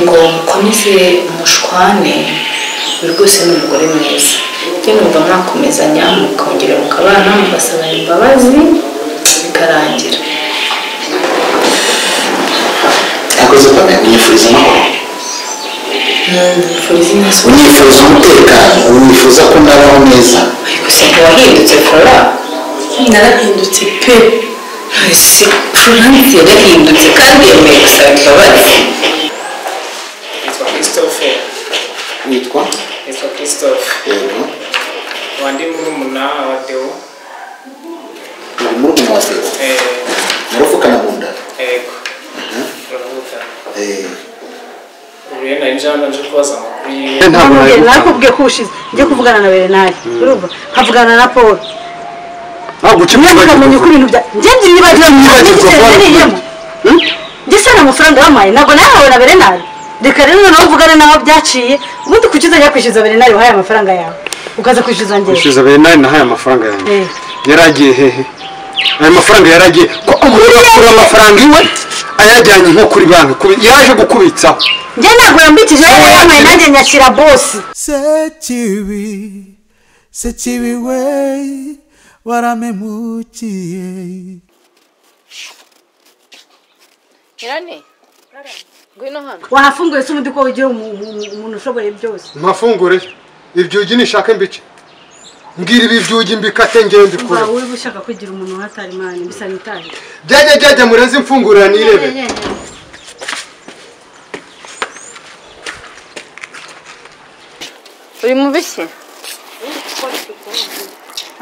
ngo mukomeze mushwane buri rwose ni umugore mwiza njye numva mwakomezanya mukongera mukabana mugasaba imbabazi bikarangira akoze cyane unyifuriza amahoro ntibifuriza iminsi unyifuza umutekano unifuza ko ndabaho neza gusa ntiwahindutse fora narahindutse pe ese furanse yarahindutse kandi yemeye gusaba imbabazi Nitwa Christophe, witwa nitwa Christophe, yego wandi murumuna wa Deo. uri muri umwe wase Eh, murapfukana mu nda ego uravuga Eh, rero nari nje hano nje kubaza amakuru yiwe ntabwo nakubwiye ko ushize njye kuvugana na berenari urumva nkavugana na paul ntabwo kimwe ntukamenya uko ibintu bya njye ebyiri Nibagirwa nibagirwa Paul. niriyemo njye sana amafaranga yampaye ntabwo nayahawe na berenari reka rero noneho uvugane n'aho byaciye ubundi kuki uzajya kwishyuza berenari wahaye amafaranga yawe ukaza kwishyuza njyewe ushize berenari nahaye amafaranga yanjye Eh. yaragiye hehe ayo mafaranga yaragiye ko umugore yakura amafaranga iwe ayajyanye nko kuri banki kubi- yaje gukubitsaho njye ntabwo yambikije yari yampaye nanjye nyashyira bosi sekibi sekibi we waramemukiye Irani ngwino hano wahafunguye se ubundi ko ugira umu- umu- umuntu ushoboye byose mpafungure ibyugi nishaka mbice mbwira ibi byugi mbikate ngende mbikore wowe uba ushaka kugira umuntu watarimani bisa n'itaje byajya byajya mureze imfungurira nirebere uri mu biki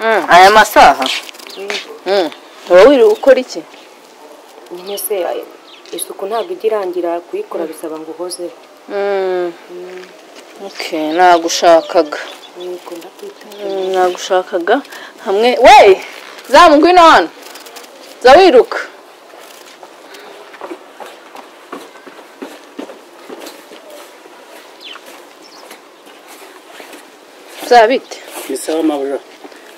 Mm, aya masaha Mm, uba wiriwe ukora iki nyine se ay- isuku ntabwo ijya irangira kuyikora bisaba ngo uhozeho Mm, okay nagushakaga nuko ndakwitaho Mm, nagushakaga hamwe wey zamu ngwino hano za wiruka zabite ni sawa mabura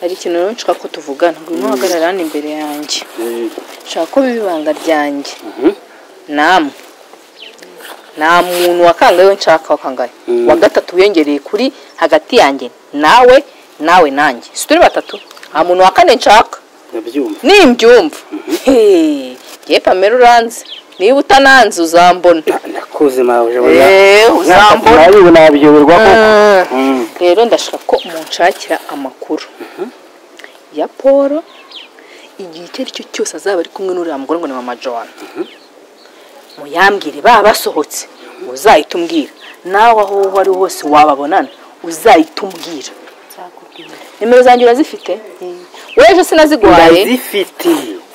hari ikintu rero nshaka ko tuvugana ngwino uhagarare hano imbere yanjye nshaka ko biba ibanga ryanjye namwe nta muntu wakangaye we nshaka wakangaye wa gatatu wiyongereye kuri hagati yanjye nawe nawe nanjye si turi batatu nta muntu wa kane nshaka ndabyumva nimbyumva Hey, ngewe pamela uranze niba utananze uzambona nakuze mabura eee uzambona nabi nabiyoberwa koko Mm. rero ndashaka ko munshakira amakuru ya paul igihe icyo ari cyo cyose azaba ari kumwe n'uriya mugore ngo ni mama john muyambwire baba basohotse uzahita umbwira nawe aho uwo ari hose wababonana uzahita umbwira nimero zanjye urazifite wejo sinaziguhaye ndazifite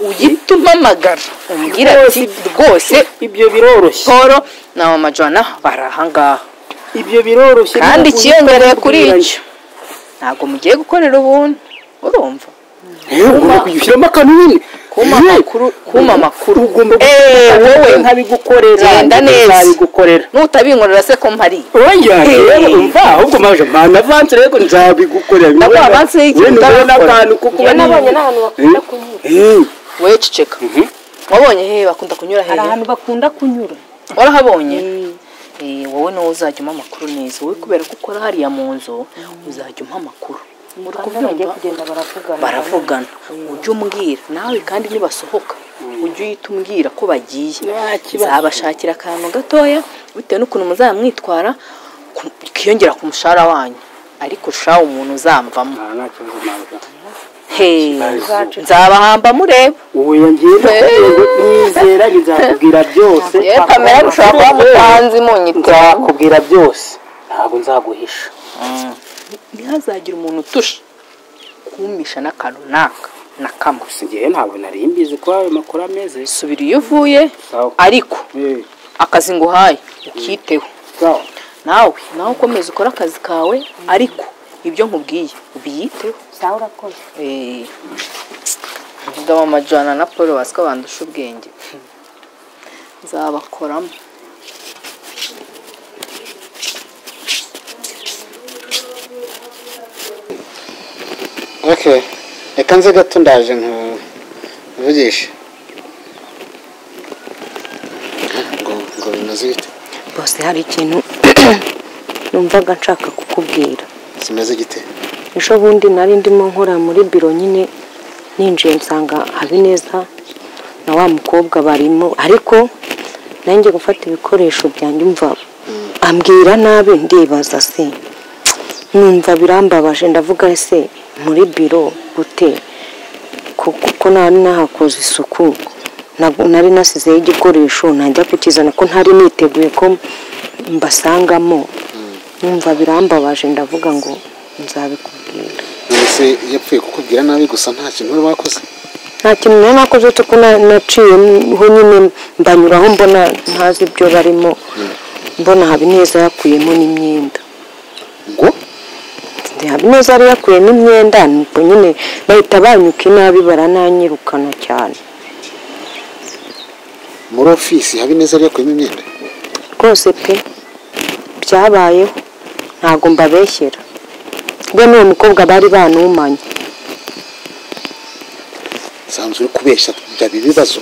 uhita umpamagara umbwira ati rwose ibyo biroroshye paul na mama john bari ahangaha ibyo biroroshye kandi ntabwo ikiyongereye uhita kuri ubwiranye. icyo ntabwo mugiye gukorera ubuntu urumva yewe ugomba kujya ushyiramo akantu nyine kuma Yewe, amakuru kuma amakuru ugomba Eh, gufata wowe nkabigukorera genda neza. nzabigukorera nutabinkorera se ko mpari Oya, Eh. yewe umva ahubwo maje mana avance rego nzabigukorera Nabwo avance y'iki wowe nubona utabikora. akantu kuko njyewe nabonye n'ahantu bakunda kunyura Eh, wowe ceceka wabonye hehe bakunda kunyura hari hehe ahantu bakunda kunyura warahabonye Eh, wowe nawe uzajya umpa amakuru neza wowe kubera ko ukora hariya mu nzu uzajya umpa amakuru Uri kandi iyo bagiye kubyumva? kugenda baravugana baravugana ujye umbwira nawe kandi nibasohoka ujye uhita umbwira ko bagiye zabashakira akantu gatoya bitewe n'ukuntu muzamwitwara ku- kiyongera ku mushahara wanyu ariko shawe umuntu uzamvamo nta- nta kibazo, mabwa. Hey, nzabahamba mureba ubu yongera nizera nzakubwira byose yewe kamera ushobora kuba mutanzi munyitira nzakubwira byose ntabwo nzaguhisha ntihazagire umuntu utusha kumpisha n'akantu naka na kamwe ngewe ntabwo nari mbizi ko ayo makuru ameze subira iyo uvuye Sawa. ariko Eh, akazi nguhaye ukiteho sawa nawe nawe ukomeza ukore akazi kawe ariko ibyo nkubwiye ubiyiteho sawa urakoze Eh, vuga mama jana na paul baswa bandusha ubwenge nzabakoramo okay reka nze gato ndaje nkuvugishe ngo ngo binoze bite bose hari ikintu numvaga nshaka kukubwira kimeze gite ejo bundi nari ndimo nkora muri biro nyine ninjiye nsanga habineza na wa mukobwa barimo ariko nanjye gufata ibikoresho byanjye umva ambwira nabi ndibaza se numva birambabaje ndavuga ese muri biro gute Ku- kuko nari nahakoze isuku Nab- nari nasizeho igikoresho najya kukizana ko ntari niteguye ko mbasangamo numva birambabaje ndavuga ngo nzabikubwira mbese yapfuye kukubwira nabi gusa nta kintu uri wakoze nta kintu nari nakoze uretse ko na- naciyeho nyine mbanyuraho mbona ntazi ibyo barimo mbona habineza yakuyemo n'imyenda ngo habineza yari yakuyemo imyenda nuko nyine bahita banyuka inabi barananyirukana cyane muri ofisi habineza ari yakuyemo imyenda rwose pe byabayeho ntabwo mbabeshyera we n'uwo mukobwa bari banumanye sanzwe uri kubeshya byaba ibibazo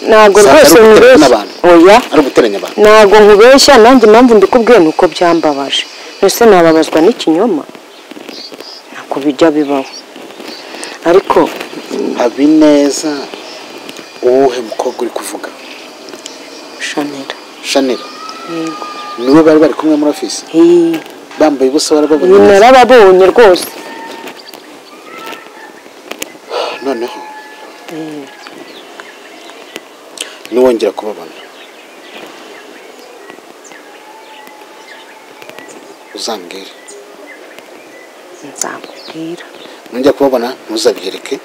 ntabwo Saka ari rwose uguteranya nkubeshya n'abantu. oya ari uguteranya abantu ntabwo nkubeshya nanjye impamvu ndikubwiye ni uko byambabaje ese nababazwa n'ikinyoma ntabwo bijya bibaho ariko habineza uwuhe mukobwa uri kuvuga shanira shanira yego niwe bari bari kumwe muri ofisi Iyi, bambaye ubusa barababona iyi neza. narababonye rwose noneho niwongera kubabona uzambwire nzakubwira nongera kubabona ntuzabyereke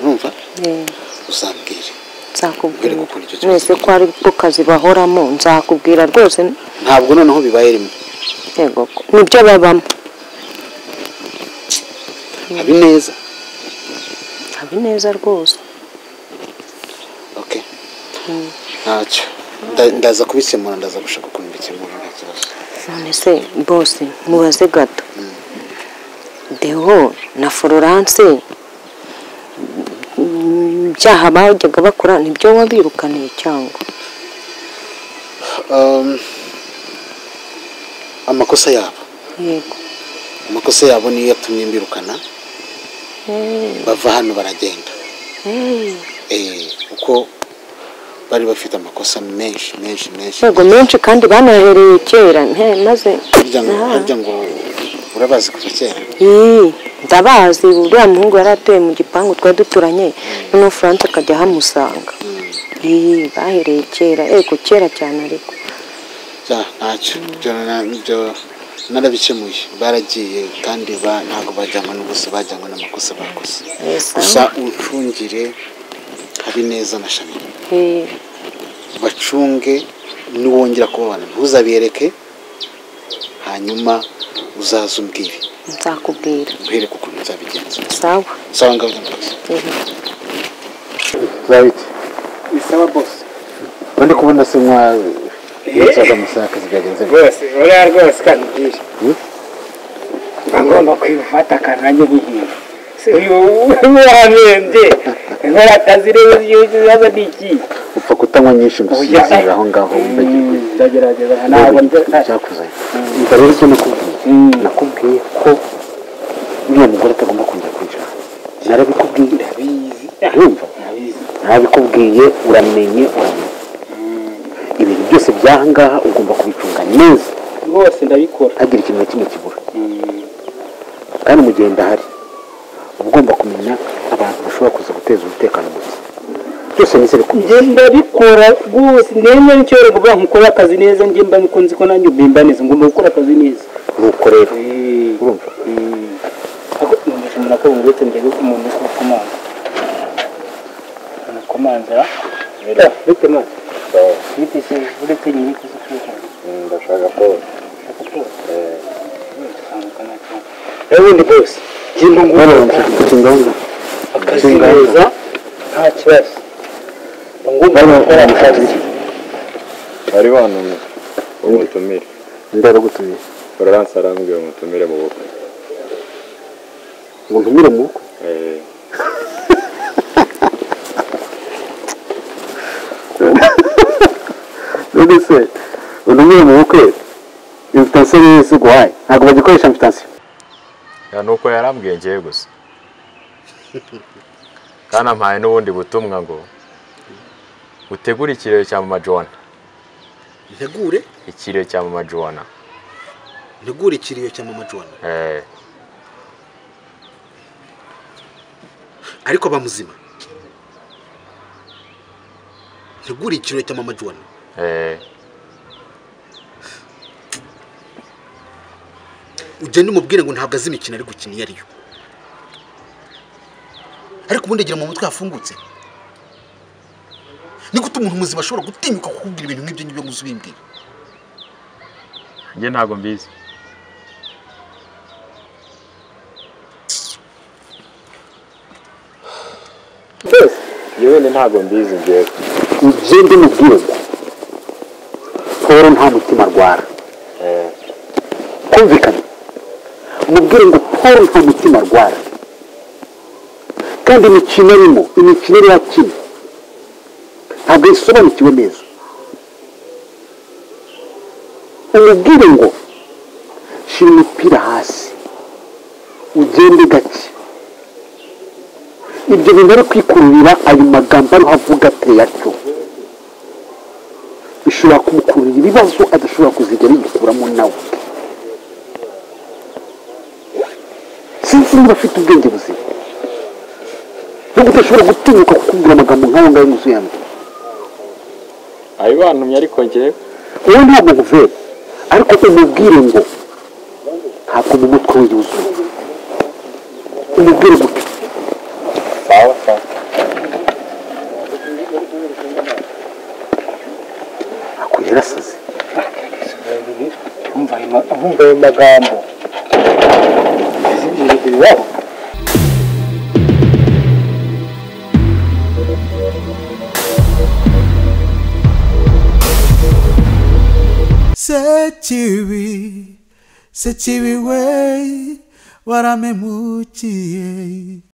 urumva Eh, uzambwire nzakubwira Nkwereke ukuntu icyo kibazo mwese ko ari ko kazi bahoramo nzakubwira rwose ntabwo noneho bibaye rimwe yego ko nibyo babamo habineza habineza rwose okay ntacyo Nda- ndaza kubikemura ndaza gushaka ukuntu mbikemura nta kibazo none se bose mubaze gato deho na florence mm, byaha bajyaga bakora nibyo wabirukaniye cyangwa Um, amakosa yabo yego amakosa yabo niyo yatumye mbirukana bava hano baragenda Eh, eh kuko bari bafite amakosa menshi menshi menshi yego menshi kandi banahereye kera nte maze harya ngo Ah. harya ngo urabazi kuva kera Ii, ndabazi uriya muhungu yari atuye mu gipangu twari duturanye noneho france akajya ahamusanga Ii, bahereye kera yego kera cyane ariko Ja, ntacyo ibyo na- ibyo narabikemuye baragiye kandi ba- ntabwo bajyanwa n'ubusa bajyanwa n'amakosa bakoze Yes, gusa uncungire habineza na shamira Eh, bacunge niwongera kubabana ntuzabereke hanyuma uzaze umbwire nzakubwira mbereke ukuntu nzabigenza sawa sawa ngaho nyamurazi Eh. right bisaba bose undi kubona se mwa nzaza musaka zigagenze rwose uriya rwose kanubwira ngomba kwifata akanange guhinga si uyu wamende nkora akazi rero ibibazo ni iki upfa kutanywa nyinshi ngo Oya. usinzire aho ngaho wumve ndagerageza ntabwo nze- cyakuzanye umva rero icyo nakubwiye nakubwiye ko uriya mugore atagomba kongera kwinjira hano. narabikubwiye ndabizi urumva ndabizi nabikubwiye uramenye uramenye ibintu byose by'aha ngaha ugomba kubicunga neza rwose ndabikora ntagire ikintu na kimwe kibura kandi mu gihe ndahari uba ugomba kumenya abantu bashobora kuza guteza umutekano muke byose nise bikumva njye ndabikora rwose ndende nicyo rero kuvuga nkukora akazi neza njye mba mukunzi ko nanjye mbimba neza ngomba gukora akazi neza nuko rero urumva ako numvise umuntu akaba uretse njyewe umuntu uri kumaza umukomanza rero uretse mani uretse se uretse nyiri kuza kwihana ndashaka polisi ndashaka polisi rero ubundi bose njye ntungumva akazi neza nta kibazo ngomba gukora akazi bari bantumye umutumire ndera gutumye florence arambwiye umutumire mu bukwe ngo ntumire mu bukwe Eh, none se untumire mu bukwe imfitansiyo rero si uguhaye ntabwo bagikoresha imfitansiyo ni uko yarambwiye ngewe gusa kandi ampaye n'ubundi butumwa ngo utegure ikirere cya mama jowana ntegure ikirere cya mama jowana ntegure ikiriyo cya mama jona Eh, ariko bamuzima ntegure ikiriyo cya mama jona eh, ugende umubwire ngo ntabwo azi imikino ari gukina iyo ariyo ariko ubundi agira mu mutwe hafungutse ni gute umuntu muzima ashobora gutinyuka kukubwira ibintu nk'ibyo ngibyo ngo ubimbwira njye ntabwo mbizi mbese njye wenda ntabwo mbizi ngewe ibyo ndimubwire ngo paul nta mutima arwara kumvikana mubwire ngo paul nta mutima arwara kandi imikino arimo imikino ariyo akina ntabwo yasobanukiwe neza umubwire ngo shira umupira hasi ugende gake ibyo bintu ari kwikururira ayo magambo ariho avuga ateye atyo bishobora kumukururira ibibazo adashobora kuzigera yikuramo nawe sinzi niba afite ubwenge buzima nubwo udashobora gutinyuka kukubwira amagambo nk'ayo ngayo yuzuye hano abibantumye ariko ngewe wowe ntabwo nkuvera ariko umubwire ngo ntabwo mu mutwe we yuzuye umubwire gutyo sawa sawa akwiye yarasaze umva ayo ma- umva ayo magambo iwabo Sechiwi, sechiwi we, waramemuchie.